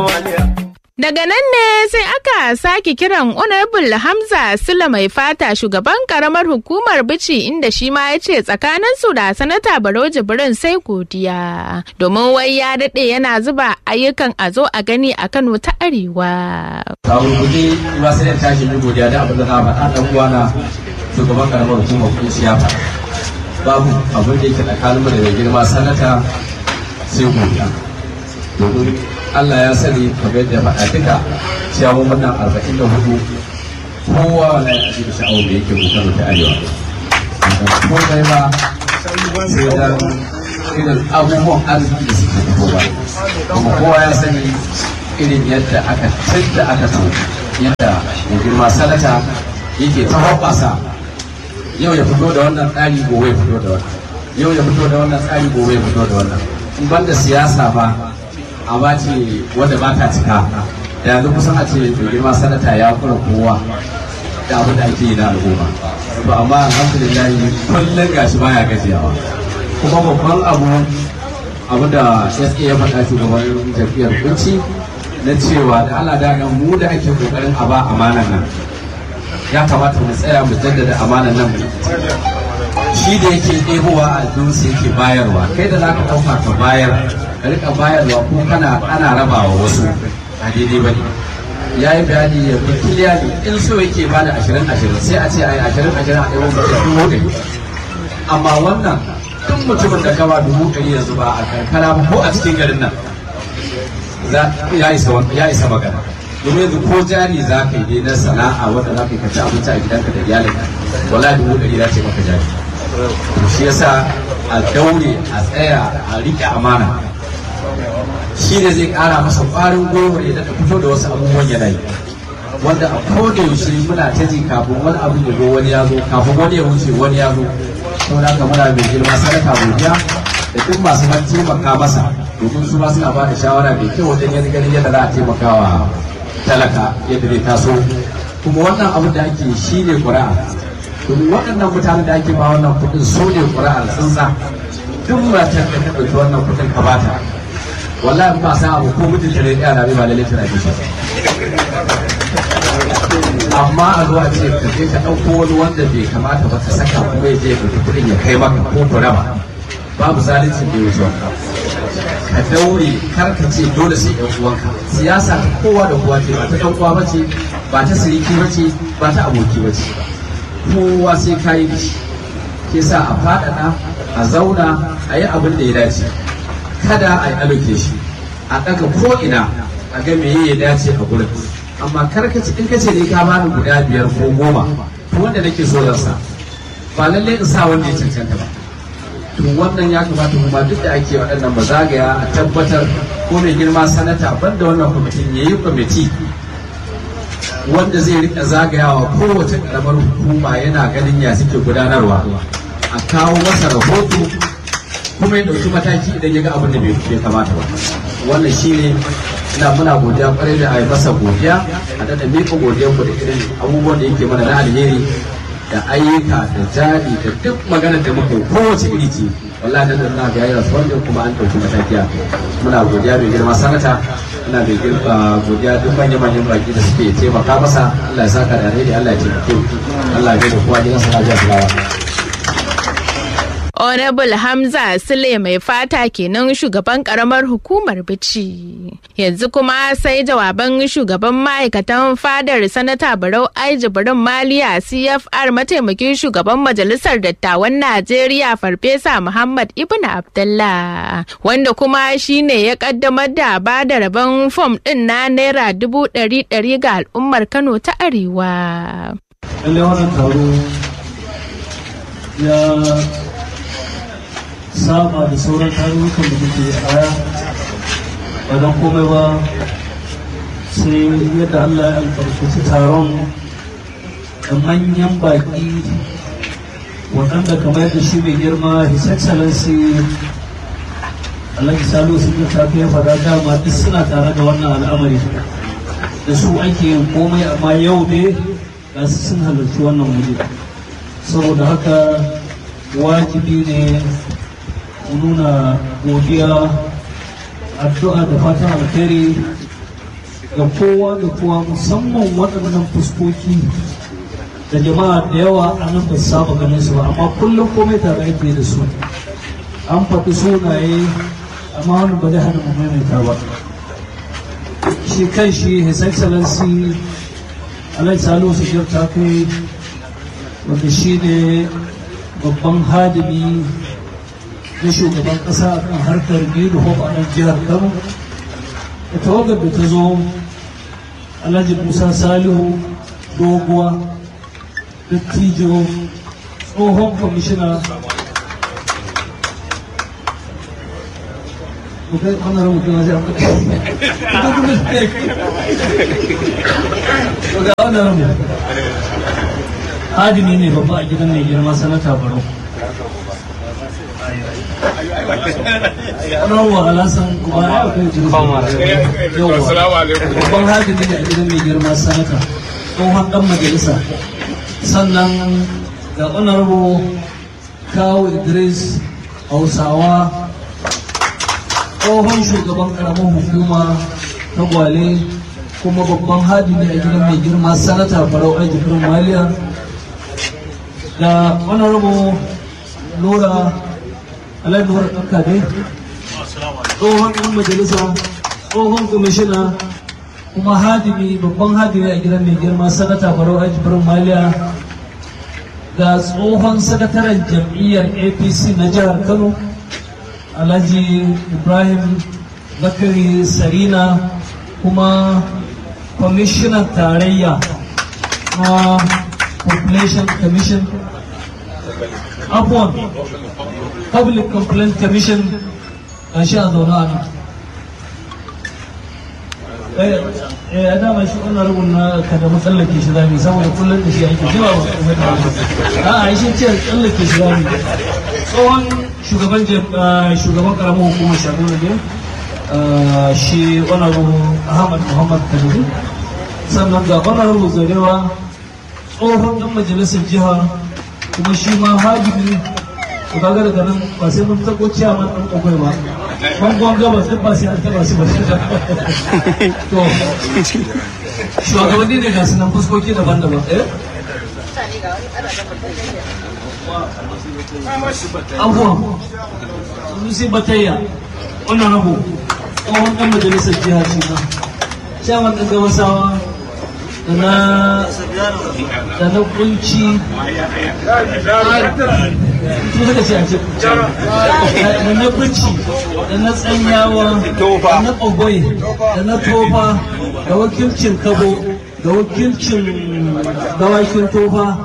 Daga nan ne sai aka sake kiran Honorable Hamza Sula mai fata shugaban karamar hukumar bici inda shi ma ya ce tsakanin su da sanata Barau Jibrin sai godiya. Domin wai ya daɗe yana zuba ayyukan a zo a gani a Kano ta Arewa. Kawo kuɗi ba sai da tashi mai godiya da abin da na faɗa ɗan uwana shugaban karamar hukumar kuɗi ya faɗa. Babu abin da yake tsakanin da mai girma sanata sai godiya. Domin Allah ya sani kamar yadda faɗa duka cewa wannan arba'in da hudu kowa na yi da sha'awar da yake kokarin ta arewa. Ko kai ba sai dan irin abubuwan arziki da suke fitowa. Kuma kowa ya sani irin yadda aka tadda aka so yadda mai girma sanata yake ta hoɓasa yau ya fito da wannan tsari gobe ya fito da wannan yau ya fito da wannan tsari gobe ya fito da wannan in banda siyasa ba a bace wanda ba ta cika da yanzu kusan a ce mai girma sanata ya kura kowa da abin da ake yi na al'umma ba amma alhamdulillah kullum gashi baya gajiyawa kuma babban abu abu da SA ya faɗa shugaban jam'iyyar kunci na cewa da Allah da mu da ake kokarin a ba amanan nan ya kamata mu tsaya mu jaddada amanan nan shi da yake ɗebowa a aljihunsa yake bayarwa kai da zaka ɗauka ka bayar ka rika bayarwa ko kana ana rabawa wasu a daidai ba ne ya yi bayani ya fi kiliyani in so yake ba da ashirin ashirin sai a ce a yi ashirin ashirin a ɗaya mutum dubu ɗari amma wannan duk mutumin da gaba dubu ɗari yanzu ba a karkara ba ko a cikin garin nan ya isa magana domin yanzu ko jari za ka yi na sana'a wanda za ka yi ka ci abinci a gidanka da iyalinka wala dubu ɗari za ce maka jari shi yasa a daure a tsaya a riƙe amana shi ne zai ƙara masa ƙwarin gwiwar ya daɗa fito da wasu abubuwan yanayi wanda a koda yaushe muna ta ji kafin wani abu ya zo wani ya zo kafin wani ya wuce wani ya zo saboda haka muna mai girma sadaka godiya da duk masu ban taimaka masa domin su ma suna ba da shawara mai kyau wajen yanzu ganin yadda za a taimaka wa talaka yadda zai taso kuma wannan abin da ake shi ne ƙuri'a domin waɗannan mutanen da ake ba wannan kuɗin su ne ƙuri'ar tsuntsa duk matar da ta ɗauki wannan kuɗin ka bata wallahi ba sa abu ko mutum ta rediya na ba lalle tana kishi amma a zuwa ce ka je ka ɗauko wani wanda bai kamata ba ka saka kuma ya je ya ɗauki kuɗin ya kai maka ko kurama babu zalincin da ya wuce ka daure kar ka ce dole sai ɗan uwanka siyasa ta kowa da kowa ce ba ta ɗan uwa ba ce ba ta siriki ba ce ba ta aboki ba ce kowa sai ka yi da shi ke sa a faɗaɗa a zauna a yi abin da ya dace kada a yi ɗauke shi a ɗaga ko'ina a ga me ya dace a gurin amma kar ka ci in ka ce ne ka bani guda biyar ko goma to wanda nake so zan sa ba lallai in sa wanda ya cancanta ba to wannan ya kamata kuma duk da ake waɗannan ba zagaya a tabbatar ko mai girma sanata banda wannan kwamitin ya yi kwamiti wanda zai rika zagayawa kowace ƙaramar hukuma yana ganin ya suke gudanarwa a kawo masa rahoto kuma ya ɗauki mataki idan ya ga abin da bai kamata ba wannan shi ne ina muna godiya kwarai da a yi masa godiya a daɗa miƙa godiyar ku da irin abubuwan da yake mana na alheri da ayyuka da jari da duk magana da muka yi kowace iri ce wallahi da na ga yayin wanda kuma an ɗauki mataki a muna godiya mai girma sanata ina mai girma godiya duk manyan manyan baki da suke taimaka masa Allah ya saka da alheri Allah ya taimake Allah ya da kowa gidansa lafiya fulawa Honorable Hamza Sule mai fata kenan shugaban karamar hukumar bici. Yanzu kuma sai jawaban shugaban ma'aikatan fadar sanata Barau Aiji Barin Maliya CFR mataimakin shugaban majalisar dattawan Najeriya Farfesa Muhammad Ibn Abdullah wanda kuma shine ya kaddamar da ba da rabon fom din na naira dubu ɗari ɗari ga al'ummar Kano ta Arewa. Lallai wannan taro ya saba da sauran tarurrukan da muke a baya ba don komai ba sai yadda Allah ya albarkaci taron da manyan baki waɗanda kamar yadda shi mai girma his excellency Alhaji Salo sun ta ya faɗa dama duk suna tare da wannan al'amari da su ake yin komai amma yau ne ga su sun halarci wannan wuri saboda haka wajibi ne nuna godiya addu'a da fatan alheri ga kowa da kowa musamman waɗannan fuskoki da jama'a da yawa a nan ba su saba ganin su ba amma kullum komai tare ake da su an faɗi sunaye amma wani ba zai hana mu maimaita ba shi kan shi his excellency alai salo su ta kai wanda shi ne babban hadimi na shugaban ƙasa a kan harkar biyu hope a nan jihar kano da tawagar da ta zo alhaji musa salihu doguwa dattijo tsohon kwamishina bukai wannan rubutun na zai ga wannan rubu hadimi ne babba a gidan mai girma sanata baro rawa alasan kuma ya kai jirgin yawa babban hadimi ne a gidan mai girma sanata tsohon dan majalisa sannan ga honorable kawo idris hausawa tsohon shugaban karamar hukuma ta gwale kuma babban hadimi a gidan mai girma sanata farau a jikin maliya da honorable nura alai nura kankade tsohon ɗan majalisa tsohon kwamishina kuma hadimi babban hadimi a gidan mai girma sanata farau a jikin maliya ga tsohon sakataren jam'iyyar apc na jihar kano alhaji ibrahim bakari sarina kuma kwamishinan tarayya na population commission upon public complaint commission a shi a zaune a nan eh a dama shi wannan rubun na kada mu tsallake shi zami saboda kullum da shi ake jima ba kuma da a shi ce tsallake shi zami tsohon shugaban shugaban karamin hukumar shaguna ne shi honorable ahmad muhammad kadiri sannan ga honorable zarewa tsohon dan majalisar jiha kuma shi ma hajjibi ku kaga daga nan ba sai mun tako ciyaman ɗan ƙwaƙwai ba bangon gabas duk ba sai an taɓa su ba to shugabanni ne ga sunan fuskoki daban-daban eh abuwa sunusi batayya wannan rabu tsohon ɗan majalisar jiha shi ma shaman ɗan gabasawa da na da na kunci su suka ce a ce da na kunci da na tsanyawa da na ɓagwai da na tofa da wakilcin kabo da wakilcin dawakin tofa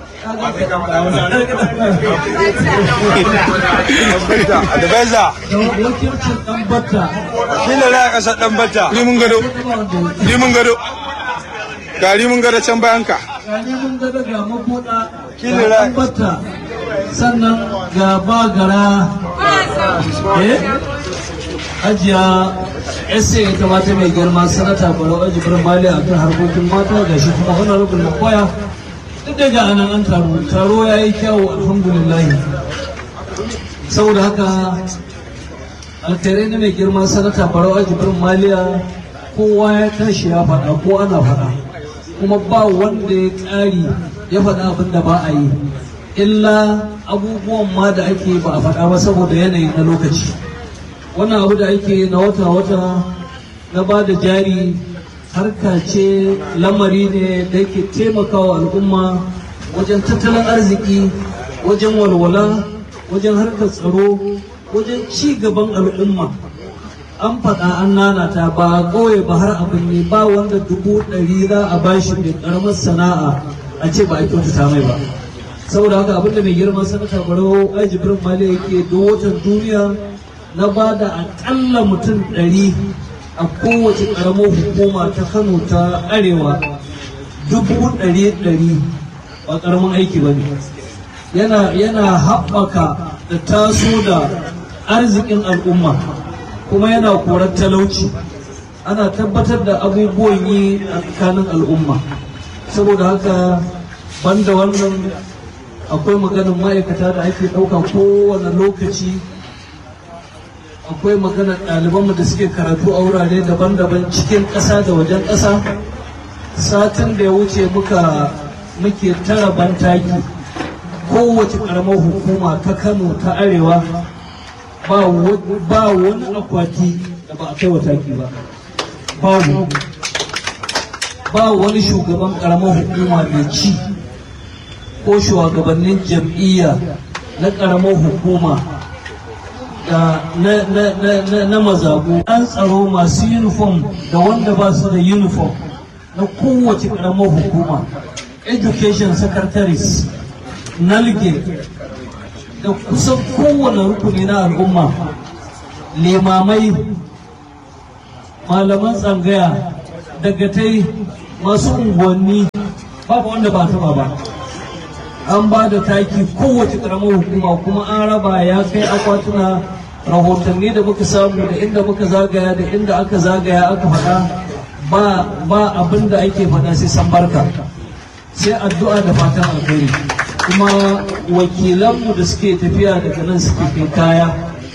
Advisor, da wakilcin ɗan batta kila na ƙasa ɗan bata. Rimin gado, rimin gado. Ga rimin gado can bayan ka. gane mun ga daga mabuɗa Kila ga ra- ɗan batta sannan ga bagara eh hajiya ese ya kamata mai girma sanata barau aji birnin mali a kan harkokin mata ga shi kuma honorable makwaya duk daga anan an taro taro ya yi kyawu alhamdulillah saboda haka alkhairai na mai girma sanata barau aji birnin maliya kowa ya tashi ya faɗa ko ana faɗa kuma ba wanda ya ƙari ya faɗa abin da ba a yi illa abubuwan ma da ake ba a faɗa ba saboda yanayi na lokaci wannan abu da ake na wata-wata na ba da jari harka ce lamari ne da yake taimakawa al'umma wajen tattalin arziki wajen walwala wajen harkar tsaro wajen ci gaban al'umma an faɗa an nanata ba a ƙauye ba har abin ne ba wanda dubu ɗari za a bashi mai ƙaramar sana'a a ce ba a kyautata mai ba saboda haka abinda mai girma sanata barau aji birin mali yake watan duniya na ba da aƙalla mutum ɗari a kowace ƙaramar hukuma ta kano ta arewa dubu ɗari ɗari ba ƙaramin aiki ba ne yana yana haɓaka da taso da arzikin al'umma kuma yana korar talauci ana tabbatar da abubuwan yi a tsakanin al'umma saboda haka banda wannan akwai maganin ma'aikata da ake ɗauka kowane lokaci akwai maganar ɗalibanmu da suke karatu a wurare daban-daban cikin ƙasa da wajen ƙasa satin da ya wuce muka muke tara bantaki kowace ƙaramar hukuma ta kano ta arewa ba wani akwati da ba a kai wa taki ba babu ba wani shugaban ƙaramar hukuma mai ci ko shugabannin jam'iyya na ƙaramar hukuma da na mazabu an tsaro masu uniform da wanda ba su da uniform na kowace ƙaramar hukuma education secretaries nalge da kusan kowane rukuni na al'umma limamai malaman tsangaya dagatai masu unguwanni babu wanda ba taba ba an ba da taki kowace karamar hukuma kuma an raba ya kai akwatuna rahotanni da muka samu da inda muka zagaya da inda aka zagaya aka faɗa ba ba abin da ake faɗa sai san barka sai addu'a da fatan alheri kuma wakilanmu da suke tafiya daga nan suke kai kaya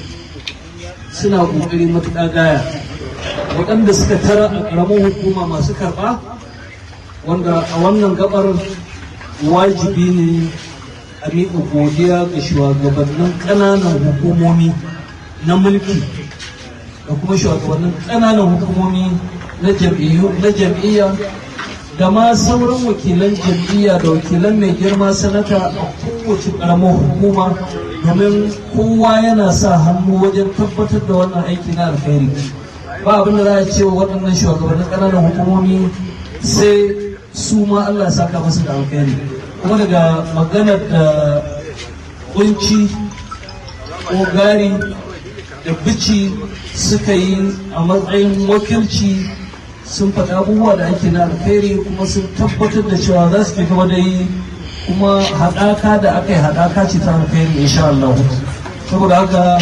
suna ƙoƙari matuƙa gaya waɗanda suka tara a ƙaramin hukuma masu karɓa wanda a wannan gabar wajibi ne a miƙa godiya ga shugabannin ƙananan hukumomi na mulki da kuma shugabannin ƙananan hukumomi na jam'iyya da ma sauran wakilan jam'iyya da wakilan mai girma sanata a kowace ƙaramar hukuma domin kowa yana sa hannu wajen tabbatar da wannan aiki na alkhairi ba abin da za a ce wa waɗannan shugabannin ƙananan hukumomi sai su ma Allah ya saka masu da alkhairi kuma daga maganar da kunci ko gari da bici suka yi a matsayin wakilci sun faɗa abubuwa da ake na alkhairi kuma sun tabbatar da cewa za su gaba da yi kuma haɗaka da aka yi haɗaka ce ta alkhairi insha Allah saboda haka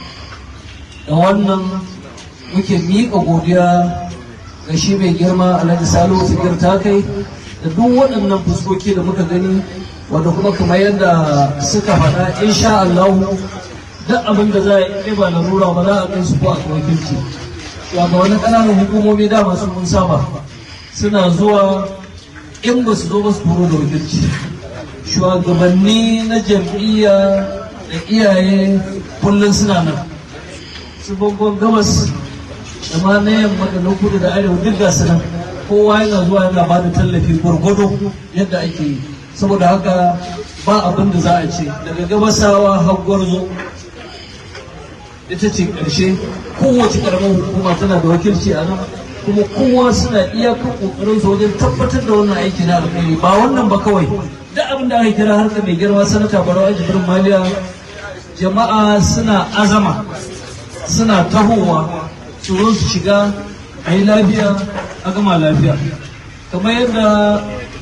da wannan muke miƙa godiya ga shi mai girma alhaji salo sigir ta kai da duk waɗannan fuskoki da muka gani wanda kuma kamar yadda suka faɗa insha Allah duk abin da za a yi ba larura ba za a kai su ko a wakilci ga wani ƙananan hukumomi da masu mun saba suna zuwa in ba su zo ba su turo da wakilci shugabanni na jam'iyya da iyaye kullum suna nan su bangon gabas da ma na yamma da na kudu da arewa duk ga nan kowa yana zuwa yana ba da tallafi gwargwado yadda ake yi saboda haka ba abin da za a ce daga gabasawa har gwarzo ita ce ƙarshe kowace ƙaramar hukuma tana da wakilci a nan kuma kowa suna iyakar ƙoƙarin su wajen tabbatar da wannan aiki na alkhairi ba wannan ba kawai duk abin da aka kira harka mai girma sanata barau ajibirin maliya jama'a suna azama suna tahowa su zo su shiga a yi lafiya a gama lafiya kamar yadda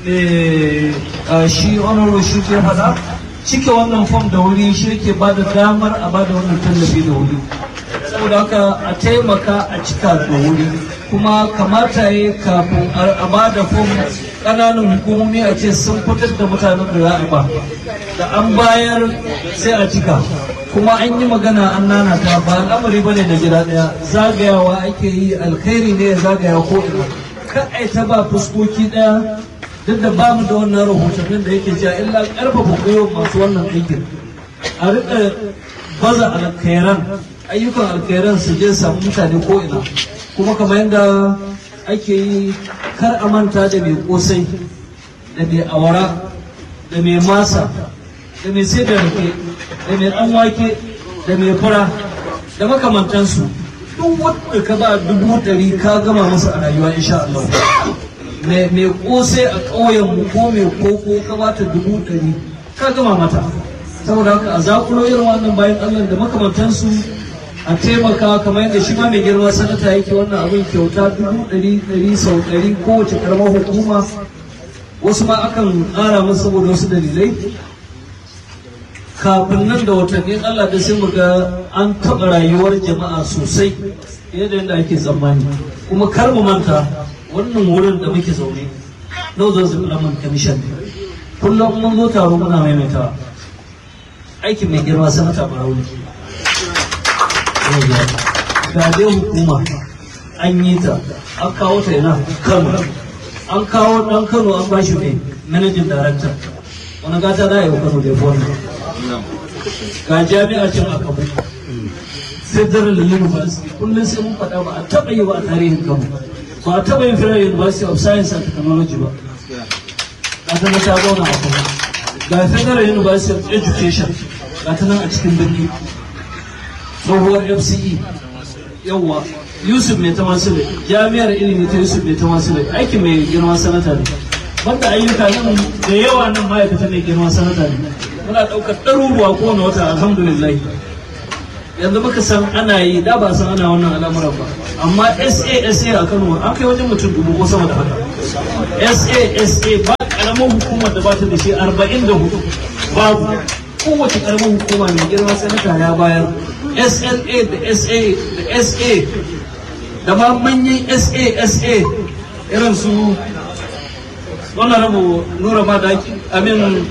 shi honorable shi ke faɗa cike wannan fom da wuri shi yake ba da damar a ba da wannan tallafi da wuri saboda haka a taimaka a cika da wuri kuma kamata ya kafin a ba da fom ƙananan hukumomi a ce sun fitar da mutanen da za a ba da an bayar sai a cika kuma an yi magana an nana ta ba al'amari ba ne da gida ɗaya zagayawa ake yi alkhairi ne ya zagaya ko ina kan ai ta ba fuskoki ɗaya duk da ba mu da wannan rahotannin da yake cewa illa karfafa gwiwa masu wannan aikin a rika baza alkhairan ayyukan alkhairan su je samu mutane ko ina kuma kamar yadda ake yi kar a manta da mai kosai da mai awara da mai masa da mai sai da rake da mai dan wake da mai fura da makamantansu duk wanda ka ba dubu ɗari ka gama masa a rayuwa insha Allah mai kosai a ƙauyenmu ko mai koko ka bata dubu ɗari ka gama mata saboda haka a zakulo irin wannan bayan allah da makamantansu a taimaka kamar yadda shi ma mai girma sanata yake wannan abin kyauta dubu ɗari ɗari sau ɗari kowace karamar hukuma wasu ma akan ƙara masa saboda wasu dalilai kafin nan da watannin allah da sai mu ga an taɓa rayuwar jama'a sosai yadda yadda ake tsammani kuma kar mu manta wannan wurin da muke zaune Northern Development Commission kullum mun zo taro muna maimaitawa aikin mai girma sanata Barau ne ga dai hukuma an yi ta an kawo ta yana kano an kawo dan kano an ba shi mai managing director wani gata za a yi wa kano da wannan ga jami'a cin a kabu federal university kullum sai mun faɗa ba a taɓa yi ba a tarihin kano ba a taɓa yin federal university of science and technology ba a ta ta zauna a kano ga federal university of education ga ta nan a cikin birni tsohuwar fce yawwa yusuf mai ta masu jami'ar ilimi ta yusuf mai ta masu aikin mai girma sanata ne banda ayyuka nan da yawa nan ma'aikata mai girma sanata ne muna ɗaukar ɗaruruwa kowane wata alhamdulillah yanzu muka san ana yi da ba san ana wannan al'amuran ba amma SASA a Kano an kai wajen mutum dubu ko sama da haka SASA ba karamin hukumar da ba ta da shi arba'in da hudu babu kowace karamin hukuma mai girma sanata ya bayar SLA da SA da SA da ma manyan SASA irin su wannan rabu nura ma da amin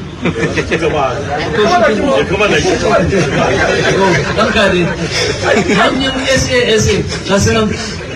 Barka dai. Hanyar SASA ga su nan.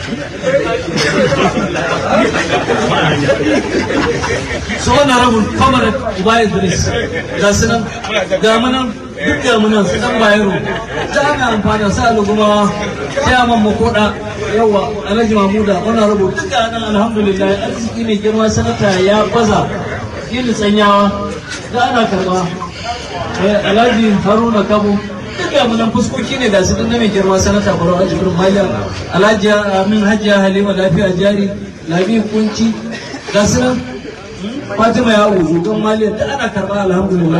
Su wannan rabin kamar Uba Idris ga su nan. Ga munan duk ga munan su dan bayero. Ta ana amfani sa alugumawa ta man makoda yawa Alhaji Mamuda wannan rabu duk ga nan alhamdulillah arziki mai girma sanata ya baza yin tsanyawa da ana karba alhaji haruna kabo duka munan fuskoki ne da su na mai girma sanata baro a jikin maliya alhaji amin hajiya halima lafiya jari labi kunci ga su nan fatima ya uzu don maliya da ana karba alhamdulillah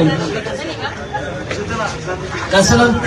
ga su nan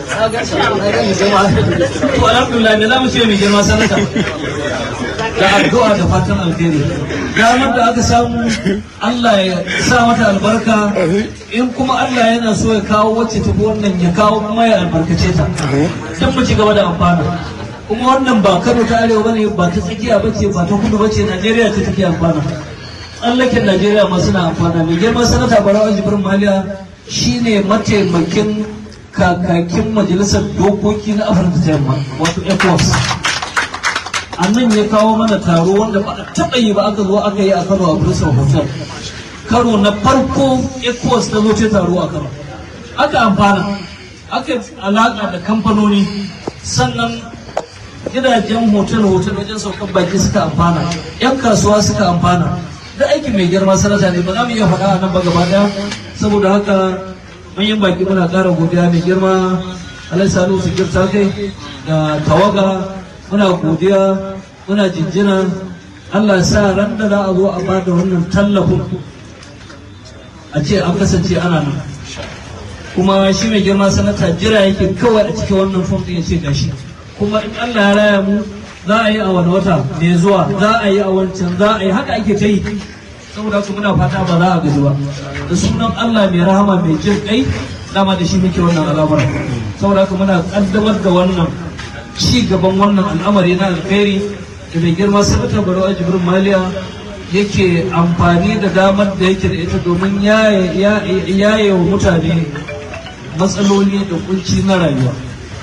to alhamdulillah me za mu ce mai girma sanata da addu'a da fatan alheri damar da aka samu Allah ya sa mata albarka in kuma Allah yana so ya kawo wacce ta wannan ya kawo kuma ya albarkace ta don mu ci gaba da amfana kuma wannan ba Kano ta arewa bane ba ta tsakiya bace ba ta kudu bace Najeriya ce take amfana tsallaken Najeriya ma suna amfana mai girma sanata Barawa Jibrin Maliya shine mataimakin kakakin majalisar dokoki na Afirka ta Yamma wato ECOWAS a nan ya kawo mana taro wanda ba a taɓa yi ba aka zo aka yi a Kano a Bristol Hotel. Karo na farko ECOWAS ta zo ce taro a Kano. Aka amfana, aka alaƙa da kamfanoni sannan gidajen hotel-hotel wajen saukan baki suka amfana, 'yan kasuwa suka amfana. Da aikin mai girma sanata ne ba za mu iya faɗa a nan ba gaba ɗaya saboda haka manyan baki muna ƙara godiya mai girma Alai Salihu Sigir ta kai da tawaga muna godiya muna jinjina Allah sa ran da za a zo a ba da wannan tallafin a ce an kasance ana nan kuma shi mai girma sanata jira yake kawai a cikin wannan fom ya ce gashi kuma in Allah ya raya mu za a yi a wani wata mai zuwa za a yi a wancan za a yi haka ake ta yi saboda haka muna fata ba za a gaji ba da sunan Allah mai rahama mai jin kai dama da shi muke wannan al'amuran saboda haka muna kaddamar da wannan ci gaban wannan al'amari na alkhairi da mai girma sanata barawa jibrin maliya yake amfani da damar da yake da ita domin yaye wa mutane matsaloli da kunci na rayuwa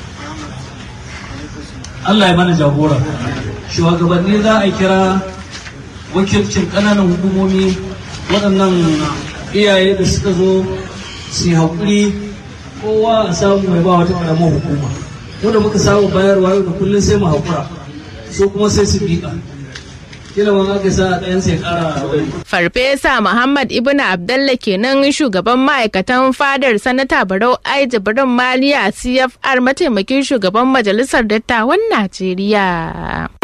Allah ya mana jagora shugabanni za a kira wakilcin ƙananan hukumomi waɗannan iyaye da suka zo su yi haƙuri kowa a samu mai ba wata ƙaramar hukuma mu da muka samu bayarwa yau da kullum sai mu haƙura so kuma sai su biƙa kila ma aka sa ɗayan sai ƙara Farfesa Muhammad Ibn Abdallah kenan shugaban ma'aikatan fadar sanata Barau Ai Jibrin Maliya CFR mataimakin shugaban majalisar dattawan Najeriya.